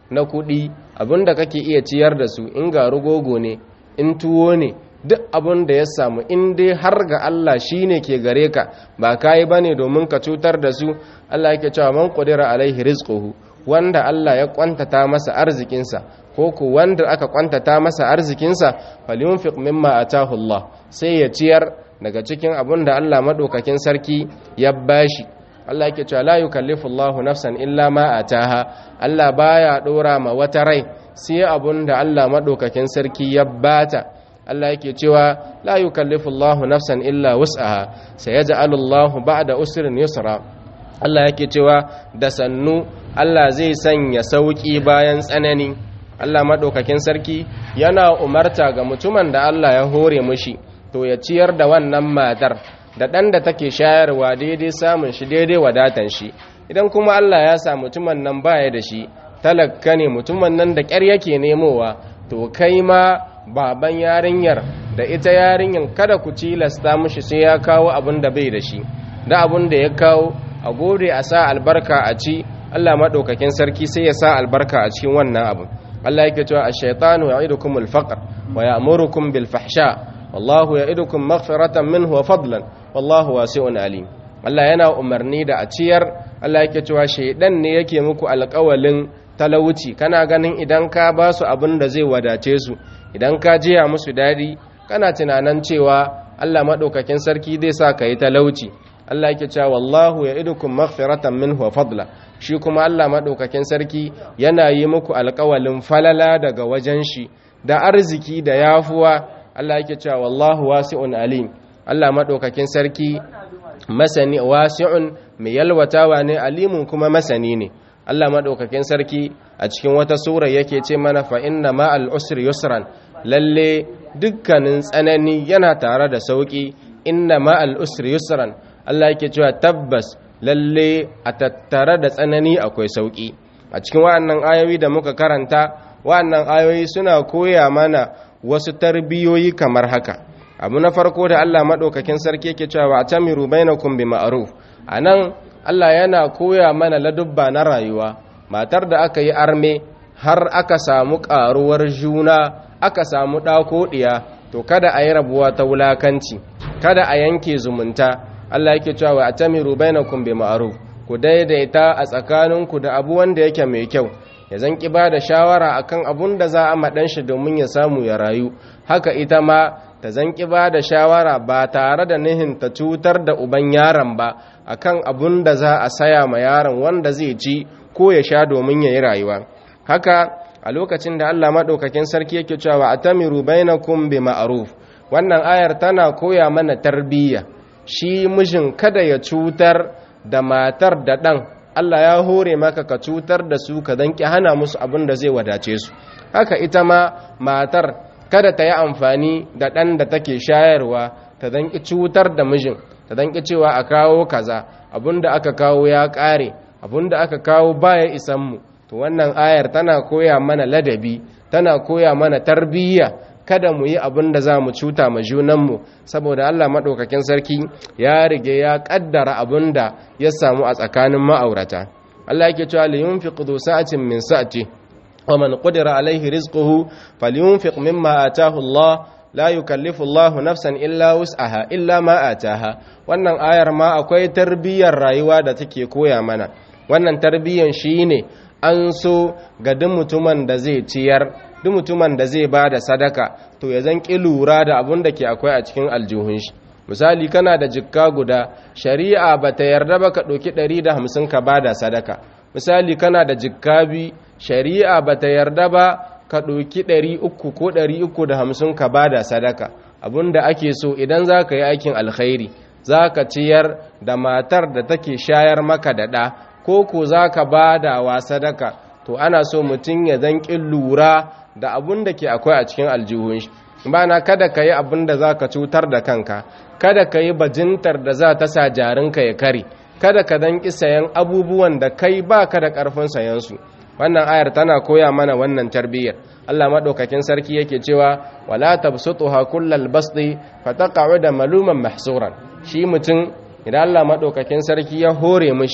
na kuɗi abin da kake iya ciyar da su in ga rugogo ne in tuwo ne duk abin da ya samu in dai har ga Allah shi ne ke gare ka ba ka yi ba ne domin ka cutar da su Allah yake cewa man ƙudira alaihi rizquhu wanda Allah ya kwantata masa arzikinsa ko ku wanda aka kwantata masa arzikinsa falyunfiq mimma atahu Allah sai ya ciyar daga cikin abin da Allah madaukakin sarki ya bashi Allah yake cewa la yukallifu Allahu nafsan illa ma ataha Allah baya dora ma wata rai sai abin da Allah madaukakin sarki ya bata Allah yake cewa la yukallifu Allahu nafsan illa wus'aha sayaj'alu Allahu ba'da usrin yusra Allah yake cewa da sannu Allah zai sanya sauki bayan tsanani Allah madaukakin sarki yana umarta ga mutumin da Allah ya hore mushi to ya ciyar da wannan matar da ɗan da take shayarwa daidai samun shi daidai wadatan shi idan kuma Allah ya sa mutumin nan baya da shi talakka ne mutumin nan da ƙyar yake nemowa to kai ma baban yarinyar da ita yarinyar kada ku cilasta mushi sai ya kawo abin da bai da shi da abin da ya kawo a gode a sa albarka a ci Allah maɗaukakin sarki sai ya sa albarka a cikin wannan abu Allah yake cewa ash-shaytanu ya'idukum al-faqr wa ya'murukum bil fahsha wallahu ya'idukum maghfiratan minhu wa fadlan wallahu wasi'un alim Allah yana umarni da a ciyar Allah yake cewa shaydan ne yake muku alƙawalin talauci kana ganin idan ka ba su abin da zai wadace su idan ka jiya musu dadi kana tunanin cewa Allah madaukakin sarki zai sa ka yi talauci Allah yake cewa wallahu ya'idukum maghfiratan minhu wa fadla shi kuma Allah madaukakin sarki yana yi muku alƙawalin falala daga wajen shi da arziki da yafuwa Allah yake cewa wallahu wasi'un alim Allah madaukakin sarki masani wasi'un mai yalwatawa ne alimun kuma masani ne Allah madaukakin sarki a cikin wata sura yake ce mana fa inna ma'al usri yusran lalle dukkanin tsanani yana tare da sauki inna ma'al usri yusran Allah yake cewa tabbas lalle a tattare da tsanani akwai sauki a cikin wa'annan ayoyi da muka karanta wa'annan ayoyi suna koya mana wasu tarbiyoyi kamar haka abu na farko da Allah madaukakin sarki yake cewa wa tamiru bainakum bi ma'ruf anan Allah yana koya mana ladubba na rayuwa matar da aka yi arme har aka samu karuwar juna aka samu ɗako ɗiya to kada a yi rabuwa ta wulakanci kada a yanke zumunta Allah yake cewa wa atamiru bainakum bi ma'ruf ku daidaita a tsakaninku da abu wanda yake mai kyau ya zan ki ba da shawara akan abun da za a maɗan shi domin ya samu ya rayu haka ita ma ta zan ki ba da shawara ba tare da nihin ta cutar da uban yaron ba akan abun da za a saya ma yaron wanda zai ci ko ya sha domin ya yi rayuwa haka a lokacin da Allah maɗaukakin sarki yake cewa atamiru bainakum bi ma'ruf wannan ayar tana koya mana tarbiyya shi mijin kada ya cutar da matar da ɗan Allah ya hore maka ka cutar da su ka danki hana musu abin da zai wadace su haka ita ma matar kada ta yi amfani da ɗan da take shayarwa ta danki cutar da mijin ta danki cewa a kawo kaza abin da aka kawo ya ƙare abin da aka kawo baya isan mu to wannan ayar tana koya mana ladabi tana koya mana tarbiyya kada mu yi abin da za mu cuta ma junanmu saboda Allah maɗaukakin sarki ya rige ya ƙaddara abin da ya samu a tsakanin ma'aurata Allah yake cewa li yunfiq du sa'atin min sa'ati wa man qadira alaihi rizquhu falyunfiq mimma ataahu Allah la yukallifu Allah nafsan illa wus'aha illa ma ataha wannan ayar ma akwai tarbiyyar rayuwa da take koya mana wannan tarbiyyar shine an so ga duk mutumin da zai ciyar duk mutumin da zai ba da sadaka to ya zan ƙi lura da abin da ke akwai a cikin aljihun shi misali kana da jikka guda shari'a ba ta yarda ba ka ɗauki ɗari da hamsin ka ba da sadaka misali kana da jikka bi shari'a ba ta yarda ba ka ɗauki ɗari uku ko ɗari uku da hamsin ka ba da sadaka abin da ake so idan za ka yi aikin alkhairi za ka ciyar da matar da take shayar maka da ɗa ko ko za ka ba da wa sadaka to ana so mutum ya zanƙi lura da abun da ke akwai a cikin aljihun shi bana kada ka yi abun da za ka cutar da kanka kada ka yi bajintar da za ta sa jarinka ya kare kada ka zanƙi sayan abubuwan da kai ba ka da ƙarfin sayansu wannan ayar tana koya mana wannan tarbiyyar Allah maɗaukakin sarki yake cewa wala tabsutuha kullal basti fataqa'u da maluman mahsuran shi mutum idan Allah maɗaukakin sarki ya hore mishi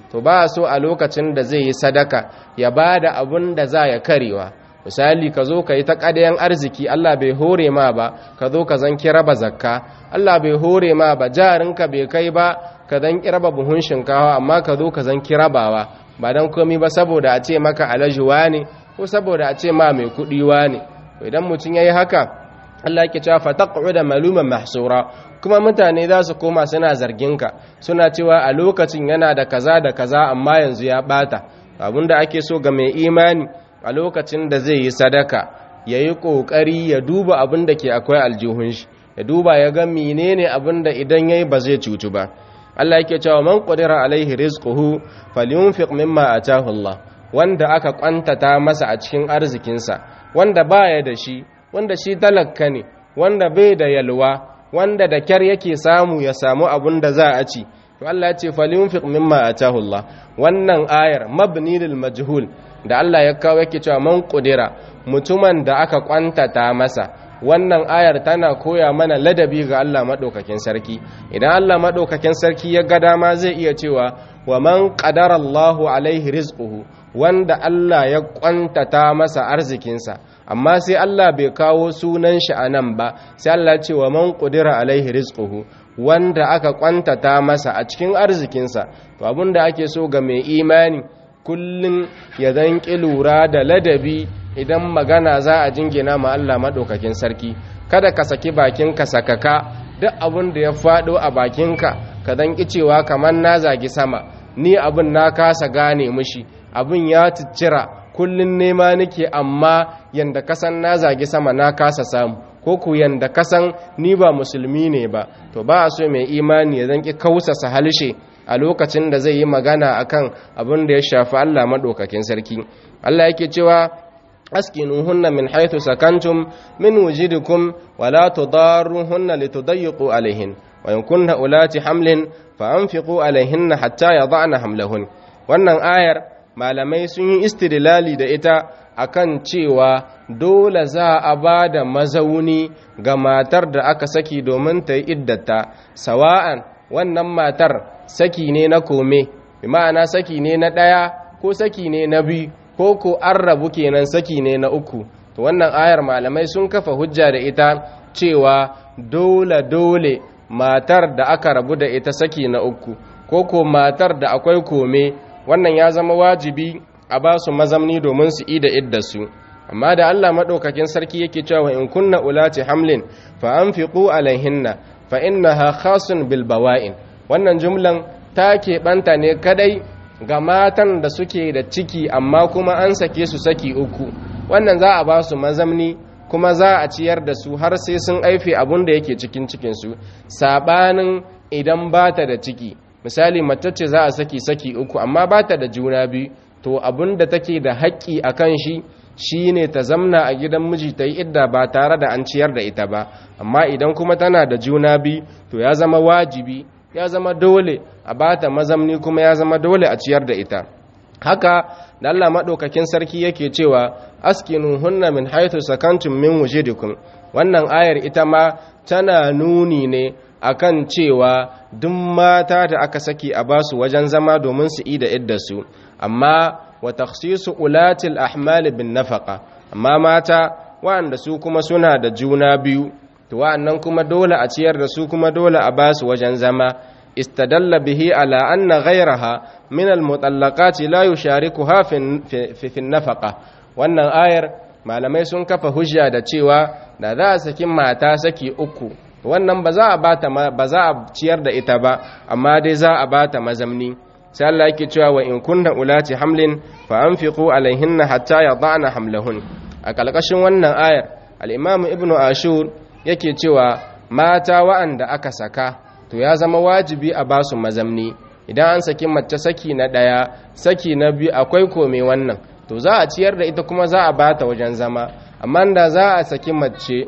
to ba so a lokacin da zai yi sadaka ya ba da abun da za ya karewa misali ka zo ka yi ta ƙadayen arziki Allah bai hore ma ba ka zo ka zan raba zakka Allah bai hore ma ba jarinka bai kai ba ka zan raba buhun shinkawa amma ka zo ka zan rabawa ba don komi ba saboda a ce maka alajuwa ne ko saboda a ce ma mai kuɗiwa ne idan mutum ya yi haka Allah yake cewa fataqu da maluman mahsura kuma mutane za su koma suna zarginka suna cewa a lokacin yana da kaza da kaza amma yanzu ya bata abinda ake so ga mai imani a lokacin da zai yi sadaka yayi kokari ya duba abin da ke akwai aljihun shi ya duba ya ga menene abin da idan yayi ba zai cutu ba Allah yake cewa man qadira alaihi rizquhu falyunfiq mimma atahu Allah wanda aka kwantata masa a cikin arzikinsa wanda baya da shi wanda shi talakka ne wanda bai da yalwa wanda da kyar yake samu ya samu abun da za a ci to Allah ya ce falyunfiq mimma atahu Allah wannan ayar mabni lil majhul da Allah ya kawo yake cewa man qudira mutumin da aka kwantata masa wannan ayar tana koya mana ladabi ga Allah madaukakin sarki idan Allah madaukakin sarki ya ga dama zai iya cewa wa man qadara Allahu alaihi rizquhu wanda Allah ya kwantata masa arzikinsa amma sai Allah bai kawo sunan shi a nan ba sai Allah ce wa man qudira alaihi rizquhu wanda aka kwantata masa a cikin arzikinsa to abinda ake so ga mai imani kullun ya zanki lura da ladabi idan magana za a jingina ma Allah madaukakin sarki kada ka saki bakinka sakaka duk abin da ya fado a bakinka ka zanki cewa kamar na zagi sama ni abin na kasa gane mushi abin ya ciccira kullun nema nake amma yanda kasan na zagi sama na kasa samu ko ku yanda kasan ni ba musulmi ne ba to ba a so mai imani ya zanki kausasa halshe a lokacin da zai yi magana akan abin da ya shafi Allah madaukakin sarki Allah yake cewa askinuhunna min haythu sakantum min wujidikum wala tudarruhunna litudayyiqu alaihin wa in kunna ulati hamlin fa anfiqu alaihinna hatta yada'na hamlahun wannan ayar malamai sun yi istidlali da ita akan cewa dole za a ba da mazauni ga matar da aka saki domin ta yi iddata sawa'an wannan matar saki ne na kome bi ma'ana saki ne na ɗaya ko saki ne na biyu ko ko an rabu kenan saki ne na uku to wannan ayar malamai sun kafa hujja da ita cewa dole dole matar da aka rabu da ita saki na uku ko ko matar da akwai kome wannan ya zama wajibi a ba su mazamni domin su ida iddarsu amma da Allah maɗaukakin sarki yake cewa in kunna ulati hamlin fa anfiqu alaihinna fa innaha khasun bil bawa'in wannan jumlan ta keɓanta ne kadai ga matan da suke da ciki amma kuma an sake su saki uku wannan za a ba su mazamni kuma za a ciyar da su har sai sun aife abun da yake cikin cikinsu saɓanin idan ba ta da ciki misali mace ce za a saki saki uku amma ba ta da juna biyu to abun da take da haƙƙi a kan shi shi ne ta zamna a gidan miji ta yi idda ba tare da an ciyar da ita ba amma idan kuma tana da juna biyu to ya zama wajibi ya zama dole a bata mazamni kuma ya zama dole a ciyar da ita haka da Allah maɗaukakin sarki yake cewa askinu hunna min haithu sakantum min wujidikum wannan ayar ita ma tana nuni ne akan cewa duk mata da aka saki a basu wajen zama domin su ida iddarsu amma wa takhsisu ulatil ahmal bin nafaqa amma mata waɗanda su kuma suna da juna biyu to wa'annan kuma dole a ciyar da su kuma dole a basu wajen zama istadalla bihi ala anna ghayraha min almutallaqati la yusharikuha fi fi nafaqa wannan ayar malamai sun kafa hujja da cewa da za a saki mata saki uku wannan ba za a bata ba za a ciyar da ita ba amma dai za a bata mazamni sai Allah yake cewa wa in kunna ulati hamlin fa anfiqu alaihinna hatta yada'na hamlahun a kalkashin wannan ayar al-imam ibnu ashur yake cewa mata wa'anda aka saka to ya zama wajibi a basu mazamni idan an saki mace saki na ɗaya saki na biyu akwai kome wannan to za a ciyar da ita kuma za a bata wajen zama amma da za a saki mace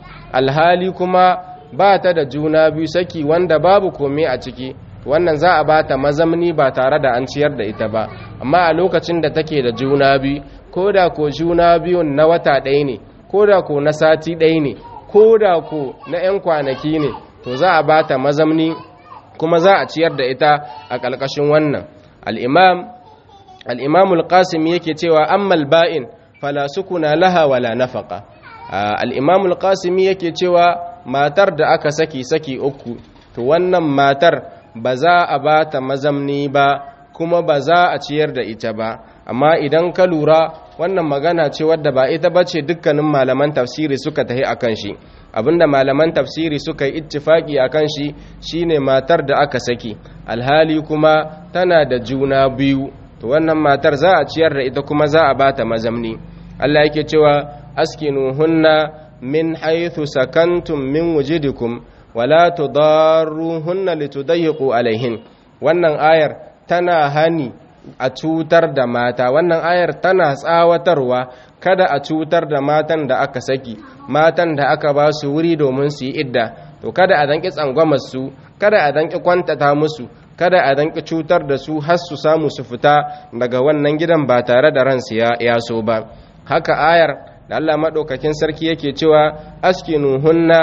alhali kuma ba ta da juna biyu saki wanda babu kome a ciki wannan za a bata mazamni ba tare da an ciyar da ita ba amma a lokacin da take da juna biyu ko da ko juna biyun na wata ɗaya ne ko da ko na sati ɗaya ne ko da ko na 'yan kwanaki ne to za a bata mazamni kuma za a ciyar da ita a ƙalƙashin wannan al-imam al-imam al-qasim yake cewa ammal ba'in fala sukuna laha wala nafaqa al-imam al-qasim yake cewa matar da aka saki saki uku to wannan matar ba za a ba ta mazamni ba kuma ba za a ciyar da ita ba amma idan ka lura wannan magana ce wadda ba ita ba ce dukkanin malaman tafsiri suka tahi akan shi abinda malaman tafsiri suka yi ittifaki akan shi shine matar da aka saki alhali kuma tana da juna biyu to wannan matar za a ciyar da ita kuma za a ba ta mazamni Allah yake cewa askinuhunna min haythu sakantum min wujidikum wala tudarruhunna litudayyiqu alaihin wannan ayar tana hani a cutar da mata wannan ayar tana tsawatarwa kada a cutar da matan da aka saki matan da aka ba su wuri domin su yi idda to kada a danki tsangwamar su kada a danki kwantata musu kada a danki cutar da su har su samu su fita daga wannan gidan ba tare da ransu ya so ba haka ayar da Allah madaukakin sarki yake cewa askinuhunna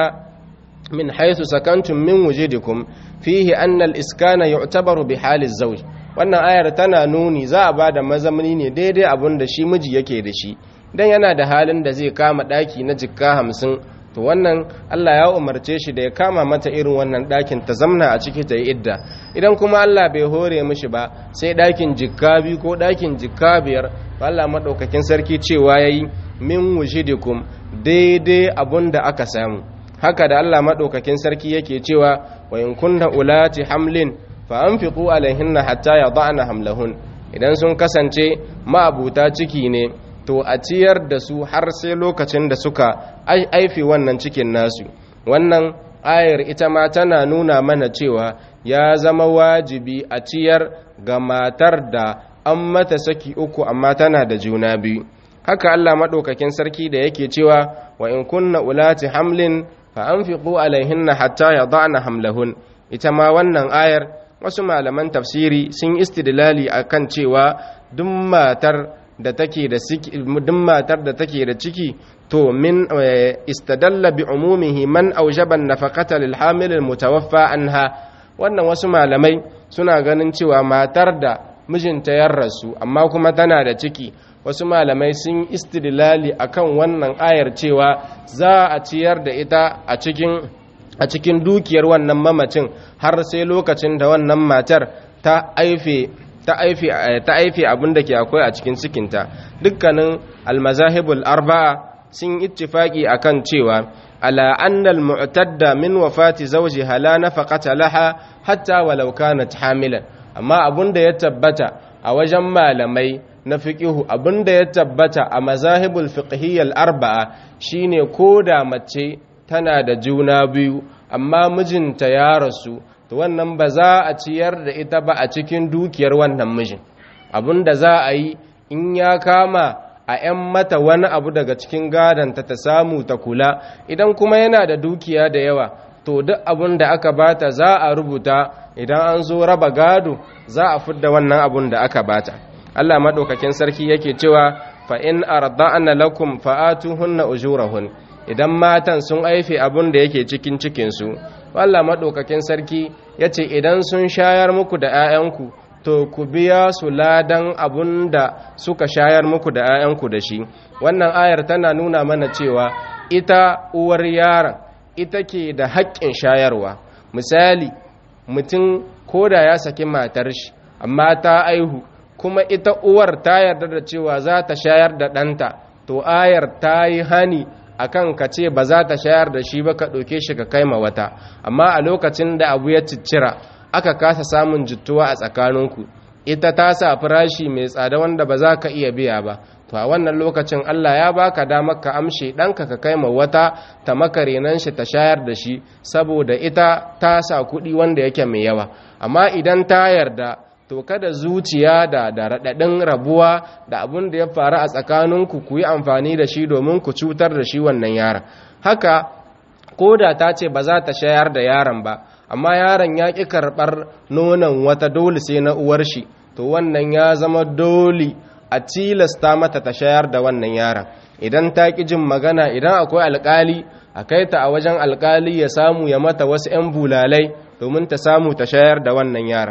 min haythu sakantum min wujidikum fihi anna al-iskana yu'tabaru bi hali zawj wannan ayar tana nuni za a bada mazamni ne daidai abin da shi miji yake da shi dan yana da halin da zai kama daki na jikka hamsin to wannan Allah ya umarce shi da ya kama mata irin wannan dakin ta zamna a ciki ta yi idda idan kuma Allah bai hore mishi ba sai dakin jikka biyu ko dakin jikka biyar to Allah madaukakin sarki cewa yayi min wujidikum daidai abun da aka samu haka da Allah madaukakin sarki yake cewa wa in kunna ulati hamlin fa anfiqu alaihinna hatta yada'na hamlahun idan sun kasance ma'abuta ciki ne to a ciyar da su har sai lokacin da suka aifi wannan cikin nasu wannan ayar ita ma tana nuna mana cewa ya zama wajibi a ciyar ga matar da an mata saki uku amma tana da juna biyu haka Allah maɗaukakin sarki da yake cewa wa in kunna ulati hamlin fa anfiqu alaihinna hatta yada'na hamlahun ita ma wannan ayar wasu malaman tafsiri sun istidlali akan cewa duk matar da take da duk matar da take da ciki to min istadalla bi umumihi man aujaba nafaqata lil hamil al mutawaffa anha wannan wasu malamai suna ganin cewa matar da mijinta ya rasu amma kuma tana da ciki wasu malamai sun istidlali akan wannan ayar cewa za a ciyar da ita a cikin a cikin dukiyar wannan mamacin har sai lokacin da wannan matar ta aife ta aife ta aife abin da ke akwai a cikin cikinta dukkanin almazahibul arba'a sun ittifaki akan cewa ala anna almu'tadda min wafati zawjiha la nafaqata laha hatta walau kanat hamilan amma abun da ya tabbata a wajen malamai na fiqihu abun da ya tabbata a mazahibul fiqhiyyal arba'a shine koda mace tana da juna biyu amma mijinta ya rasu to wannan ba za a ciyar da ita ba a cikin dukiyar wannan mijin abin da za a yi in ya kama a 'yan mata wani abu daga cikin gadonta ta samu ta kula idan kuma yana da dukiya da yawa to duk abin da aka bata za a rubuta idan an zo raba gado za a fidda wannan abin da aka bata Allah maɗaukakin sarki yake cewa fa in arda'na lakum fa'atuhunna ujurahun idan matan sun aife abin da yake cikin cikinsu Allah maɗaukakin sarki ya ce idan sun shayar muku da 'ya'yanku to ku biya su ladan abun da suka shayar muku da 'ya'yanku da shi wannan ayar tana nuna mana cewa ita uwar yaron ita ke da haƙƙin shayarwa misali mutum koda ya saki matar shi amma ta aihu kuma ita uwar ta yarda da cewa za ta shayar da ɗanta to ayar ta yi hani akan ka ce ba za ta shayar da shi ba ka ɗauke shi ka kai ma wata amma a lokacin da abu ya ciccira aka kasa samun jittuwa a tsakaninku ita ta sa farashi mai tsada wanda ba za ka iya biya ba to a wannan lokacin Allah ya baka damar ka amshe ɗanka ka kai ma wata ta maka renan shi ta shayar da shi saboda ita ta sa kuɗi wanda yake mai yawa amma idan ta yarda to kada zuciya da da raɗaɗin rabuwa da abin da ya faru a tsakaninku ku yi amfani da shi domin ku cutar da shi wannan yaron haka ko da ta ce ba za ta shayar da yaron ba amma yaron ya ƙi karɓar nonon wata dole sai na uwar shi to wannan ya zama dole a tilasta mata ta shayar da wannan yaron idan ta ƙi jin magana idan akwai alƙali a kai ta a wajen alƙali ya samu ya mata wasu 'yan bulalai domin ta samu ta shayar da wannan yaron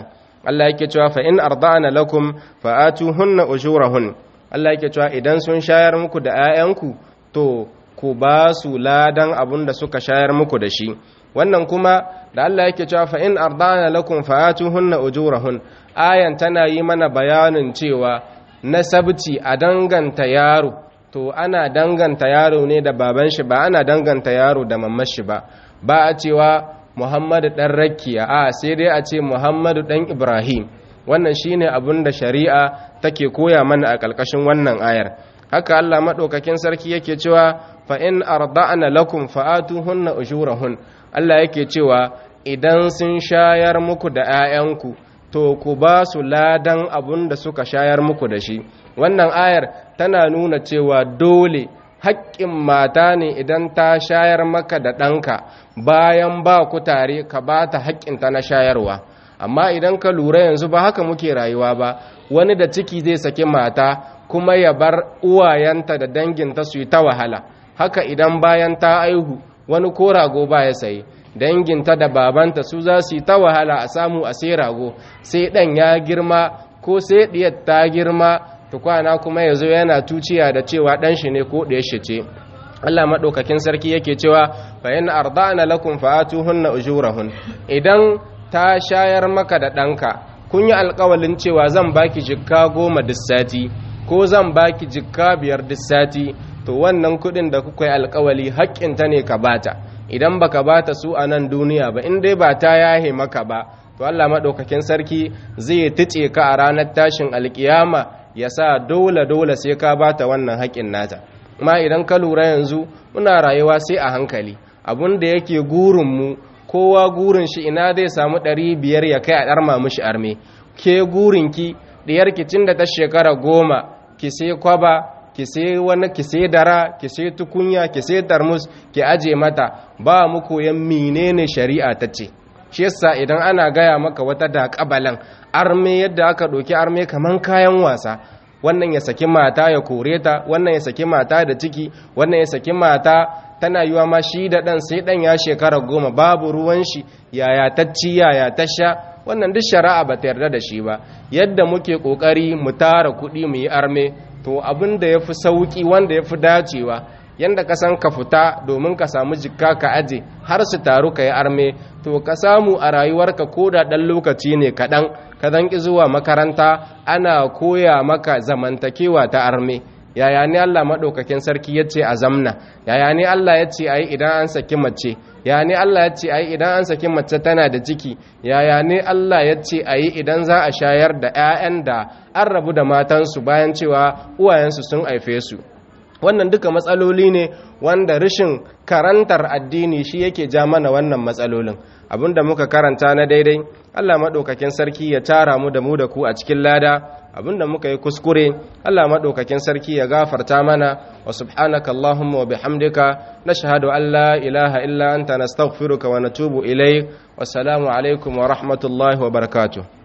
Allah yake cewa fa in arda'na lakum fa atuhunna ujurahun Allah yake cewa idan sun shayar muku da 'ya'yanku to ku ba su ladan abun da suka shayar muku da shi wannan kuma da Allah yake cewa fa in arda'na lakum fa atuhunna ujurahun ayan tana yi mana bayanin cewa nasabci a danganta yaro to ana danganta yaro ne da baban shi ba ana danganta yaro da mamman shi ba ba a cewa muhammadu ɗan rakiya a sai dai a ce muhammadu ɗan ibrahim wannan shine abin da shari'a take koya mana a ƙarƙashin wannan ayar haka allah maɗaukakin sarki yake cewa fa in arda'na lakum fa'atuhunna ujurahun allah yake cewa idan sun shayar muku da 'ya'yanku to ku ba su ladan abun da suka shayar muku da shi wannan ayar tana nuna cewa dole haƙƙin mata ne idan ta shayar maka da ɗanka bayan ba ku tare ka ba ta haƙƙinta na shayarwa amma idan ka lura yanzu ba haka muke rayuwa ba wani da ciki zai saki mata kuma ya bar uwayenta da danginta su yi ta wahala haka idan bayan ta aihu wani ko rago ba ya sayi danginta da babanta su za su yi ta wahala a samu a sai rago sai ɗan ya girma ko sai ɗiyar ta girma tukwana kuma ya zo yana tuciya da cewa ɗan shi ne ko ɗaya shi ce Allah maɗaukakin sarki yake cewa fa in arda'na lakum fa'atuhunna ujurahun idan ta shayar maka da ɗanka kun yi alƙawalin cewa zan baki jikka goma duk sati ko zan baki jikka biyar duk sati to wannan kuɗin da kuka yi alƙawali haƙƙinta ne ka bata idan baka bata su a nan duniya ba in dai ba ta yahe maka ba to Allah maɗaukakin sarki zai tice ka a ranar tashin alƙiyama ya sa dole dole sai ka bata wannan haƙƙin nata ma idan ka lura yanzu muna rayuwa sai a hankali abun da yake gurinmu kowa gurin shi ina zai samu ɗari biyar ya kai a ɗarma mishi arme ke gurinki ɗiyarki tun da ta shekara goma ki sai kwaba ki sai wani ki sai dara ki sai tukunya ki sai tarmus ki aje mata ba mu koyan menene shari'a ta ce shi yasa idan ana gaya maka wata da kabalan arme yadda aka ɗauki arme kaman kayan wasa wannan ya saki mata ya kore ta wannan ya saki mata da ciki wannan ya saki mata tana yiwa ma shi da ɗan sai ɗan ya shekara goma babu ruwan shi yaya ta ci yaya ta sha wannan duk shari'a ba ta yarda da shi ba yadda muke ƙoƙari mu tara kuɗi mu yi arme to abin da ya fi sauƙi wanda ya fi dacewa yanda ka san ka fita domin ka samu jikka ka aje har su taru ka yi arme to ka samu a rayuwarka ko da ɗan lokaci ne kaɗan ka zanki zuwa makaranta ana koya maka zamantakewa ta arme yaya ne Allah maɗaukakin sarki ya ce a zamna yaya ne Allah ya ce a yi idan an saki mace yaya ne Allah ya ce a yi idan an saki mace tana da ciki yaya ne Allah ya ce a yi idan za a shayar da 'ya'yan da an rabu da matansu bayan cewa uwayensu sun haife su wannan duka matsaloli ne wanda rashin karantar addini shi yake ja mana wannan matsalolin abinda muka karanta na daidai Allah maɗaukakin sarki ya tara mu da mu da ku a cikin lada abinda muka yi kuskure Allah maɗaukakin sarki ya gafarta mana wa subhanaka Allahumma wa bihamdika nashhadu an la ilaha illa anta nastaghfiruka wa natubu ilayk wassalamu alaikum wa rahmatullahi wa barakatuh